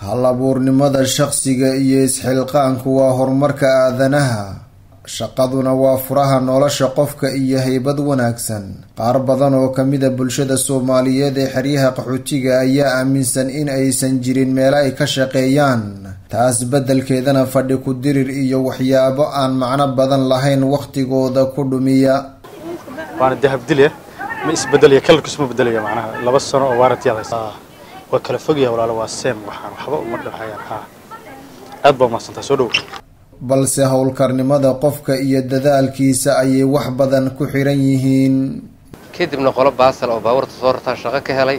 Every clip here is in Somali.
hal abuurnimada shaqsiga iyo isxilqaanku waa horumarka aadanaha shaqaduna waa furaha nolosha qofka iyo haybad wanaagsan qaar badan oo kamida bulshada soomaaliyeed ee xeryaha qaxootiga ayaa aaminsan in aysan jirin meelo ay ka shaqeeyaan taas beddelkeedana fadhi ku dirir iyo waxyaabo aan macno badan lahayn wakhtigooda ku dhumiya waana dahabdilya ma isbedelaya kalarkiisu ma bedelaya macnaha laba sano oo waarantiyaad haysa waa kala fogyaha walaalo waa seem waxaan waxba uma dhexayaan ha aad baa umahadsantaa soo dhow balse howlkarnimada qofka iyo dadaalkiisa ayay wax badan ku xiran yihiin kadibna qolo baasal oo baabuurta soo rartaan shaqo ka helay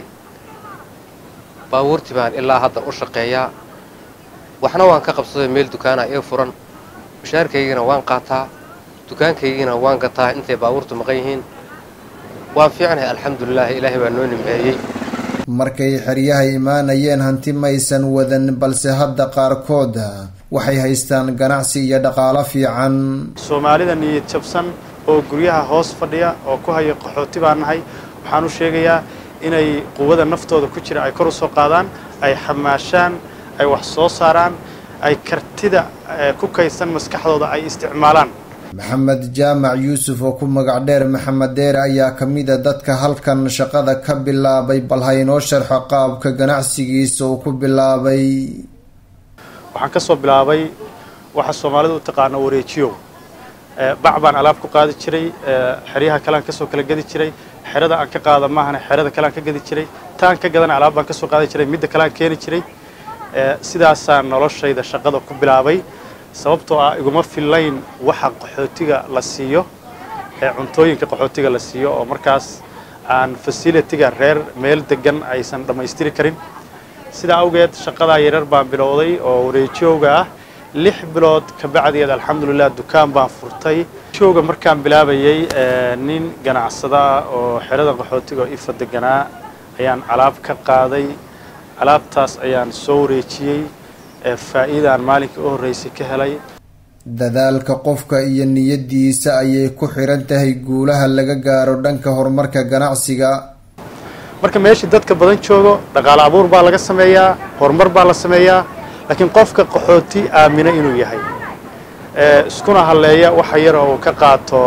baabuurtii baan ilaa hadda u shaqeeyaa waxna waan ka qabsaday meel dukaana ii furan mushaarkaygina waan qaataa dukaankaygina waan gataa intay baabuurtu maqan yihiin waan fiicnahay alxamdulilaah ilaahay baa noo nimceeyey markay xeryaha imaanayeen hanti maysan wadan balse hadda qaarkood waxay haystaan ganacsi iyo dhaqaalo fiican soomaalida niyad jabsan oo guryaha hoos fadhiya oo ku haya qaxooti baan nahay waxaan u sheegayaa inay quwada naftooda ku jira ay kor u soo qaadaan ay xamaashaan ay wax soo saaraan ay kartida ku kaydsan maskaxdooda ay isticmaalaan maxamed jaamac yuusuf oo ku magac dheer maxamed deere ayaa ka mid a dadka halkan shaqada ka bilaabay bal ha inoo sharxo qaabka ganacsigiisa uu ku bilaabay waxaan ka soo bilaabay waxa soomaalida u taqaano wareejiyow bac baan alaab ku qaadi jiray xeryaha kalean kasoo kala gedi jiray xerada aan ka qaada maahane xerada kalean ka gedi jiray taan ka gadana alaab baan kasoo qaadi jiray midda kalean keeni jiray sidaasaan noloshayda shaqada ku bilaabay sababtoo ah iguma fillayn waxa qaxootiga la siiyo ee cuntooyinka qaxootiga la siiyo oo markaas aan fasilitiga reer meel degan aysan dhammaystiri karin sidaa awgeed shaqadaa yarar baan bilowday oo wareejooga ah lix bilood ka bacdeed alxamdulilah dukaan baan furtay jooga markaan bilaabayay nin ganacsada oo xerada qaxootiga oo ifa deganaa ayaan alaab ka qaaday alaabtaas ayaan soo wareejiyey faa'iidaan maalinkii u horreysay ka helay dadaalka qofka iyo niyadiisa ayay ku xiran tahay guulaha laga gaaro dhanka horumarka ganacsiga marka meeshii dadka badan joogo dhaqaale abuur baa laga sameeyaa horumar baa la sameeyaa laakiin qofka qaxooti aamina inuu yahay iskuna halleeya waxa yar oo uu ka qaato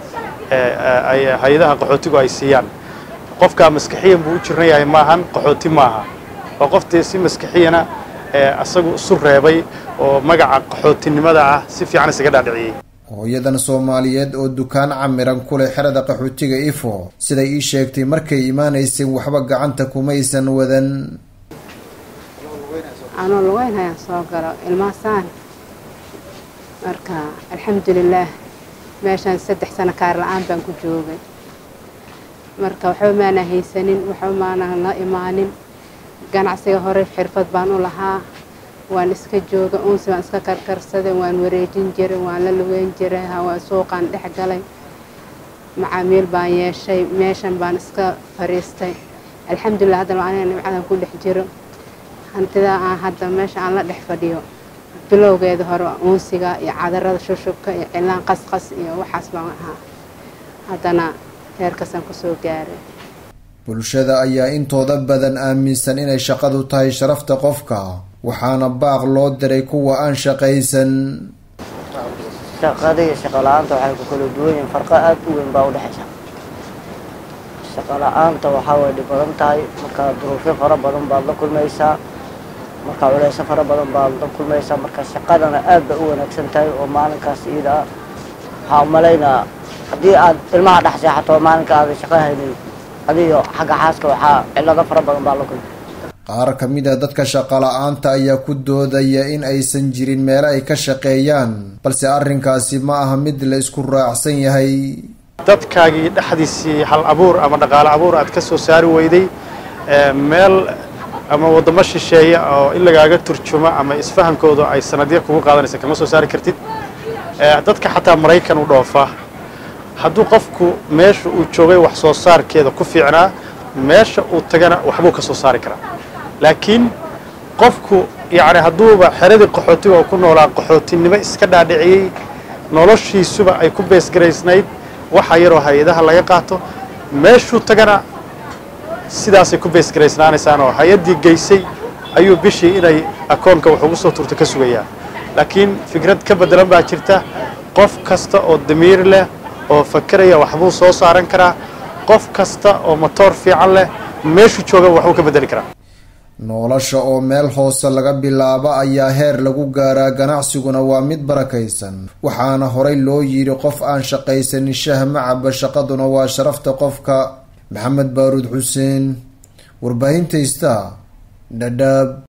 hay-adaha qaxootigu ay siiyaan qofkaa maskaxiyan buu u jiran yahay maahan qaxooti maaha oo qoftii si maskaxiyana asagu isu reebay oo magaca qaxootinimada ah si fiican isaga dhaadhiciyey hooyadan soomaaliyeed oo dukaan camiran ku leh xerada qaxootiga ifo siday ii sheegtay markay imaanaysay waxba gacanta kumaysan wadan anoo lugeyn hayaan soo galo ilmaasaan marka alxamdulilaah meeshaan saddex sano kaar la-aan baan ku joogay marka waxba maana haysanin waxba maanaan la imaanin ganacsiga hore xirfad baan u lahaa waan iska jooga uunsi waan iska karkarsaday waan wareejin jiray waan la lugeyn jiray hawaa suuqaan dhex galay macaamiil baan yeeshay meeshan baan iska fariistay alxamdulilah haddana aniga nimcadan ku dhex jiro hantidaa aan hadda meesha aan la dhex fadhiyo bilowgeeda hore uunsiga iyo cadarada shushubka iyo cilaan qasqas iyo waxaas baan ahaa haddana heerkaasaan kusoo gaaray bulshada ayaa intooda badan aaminsan inay shaqadu tahay sharafta qofka waxaana baaq loo diray kuwa aan shaqaysan shaqada iyo shaqo la-aanta waxay ku kala duwan yihiin farqo aada u weyn baa u dhexaysa shaqo la-aanta waxaa way dhib badan tahay markaa duruufyo fara badan baad la kulmaysaa markaa culeyso fara badan baad la kulmaysaa marka shaqadana aad bay u wanaagsan tahay oo maalinkaas iyada ah waxaa umalaynaa haddii aad ilmaha dhex seexato maalinka aadan shaqo haynin adiyo xagga xaaska waxaa cilado fara badan baa la kulmay qaar ka mid a dadka shaqo la-aanta ayaa ku doodaya in aysan jirin meelo ay ka shaqeeyaan balse arrinkaasi ma aha mid la isku raacsan yahay dadkaagii dhexdiisii hal abuur ama dhaqaale abuur aad ka soo saari weyday meel ama waddamo shisheeya oo in lagaaga turjumo ama isfahamkooda ay sanadyo kugu qaadanaysa kama soo saari kartid dadka xataa maraykan u dhoofa hadduu qofku meesha uu joogay wax soo saarkeeda ku fiicnaa meesha uu tagana waxbuu ka soo saari karaa laakiin qofku yacni hadduuba xeradii qaxootiga oo ku noolaa qaxootinimo iska dhaadhiciyey noloshiisuba ay ku beesgaraysnayd waxa yaroo hay-adaha laga qaato meeshuu tagana sidaasay ku beesgaraysnaanaysaan oo hay-addii geysay ayuu bishii inay akoonka wax ugu soo turta ka sugayaa laakiin fikrad ka bedelan baa jirta qof kasta oo damiir leh oo fakeraya waxbuu soo saaran karaa qof kasta oo matoor fiican leh meeshuu jooga waxbuu ka bedeli karaa nolosha oo meel hoose laga bilaabo ayaa heer lagu gaaraa ganacsiguna waa mid barakaysan waxaana horay loo yidhi qof aan shaqaysanin shah macaba shaqaduna waa sharafta qofka maxamed baaruud xuseen warbaahinta ista dhadhaab